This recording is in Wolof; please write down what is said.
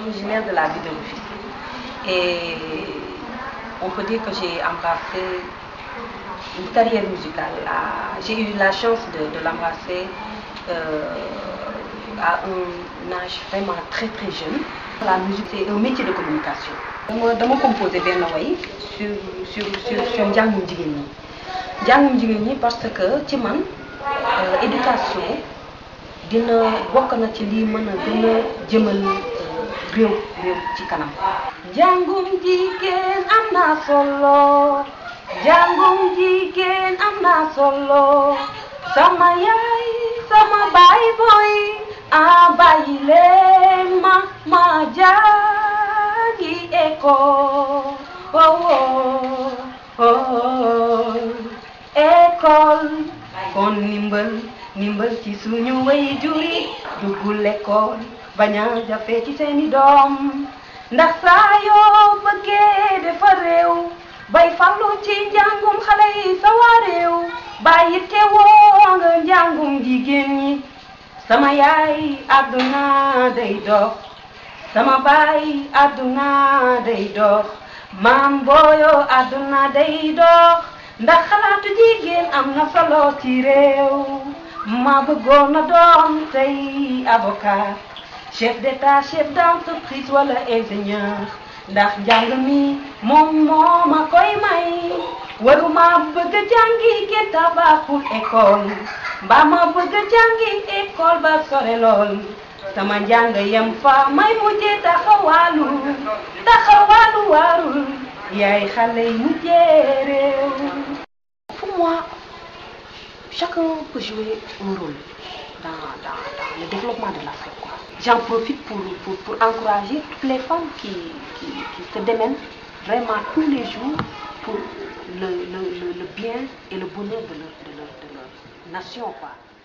originaire de la ville de Rufisque. Et on peut dire que j'ai embrassé une carrière musicale. à- J'ai eu la chance de, de l'embrasser euh, à un âge vraiment très très jeune. La musique, c'est un métier de communication. dama dama composé benn way sur sur sur sur njàngum jigéen ñi njàngum jigéen ñi parce que ci man euh, éducation dina bokk na ci lii mën a gën a jëmal euh, réew réew ci kanam. njàngum jigéen am na solo njàngum jigéen am na solo sama yaay sama baay booy a bàyyi leen ma ma jàngi école oh oh oh école kon ndimbal ndimbal ci suñu way juri duggul l'école bañ a jafe ci seeni doom ndax saa yoo bëggee dafa réew bay fallu ci njàngum xale yi sa waa réew bàyyi teewoo nga njàngum jigéen ñi sama yaay àdduna day dox sama baay àdduna day dox maam booyo àdduna day dox ndax xalaatu jigéen am na solo ci réew ma bëggoon na doon tey avocat chef d'état chef d'entreprise wala ingénieur ndax njàng mi moom moo ma koy may waruma bëgg a jàngi ke tabaxul école mbaa ma bëgg a jàngi école ba sore lool sama njàng yem fa may mujjee taxawaalu taxawaalu waarul yaay xale yi mujjee réew pour moi chacun peut jouer un rôle dans, dans, dans le développement de l'Afrique. quoi. J'en profite pour, pour, pour encourager toutes les femmes qui, qui, qui se démènent vraiment tous les jours pour le, le, le, le bien et le bonheur de leur, de leur, de leur nation. Quoi.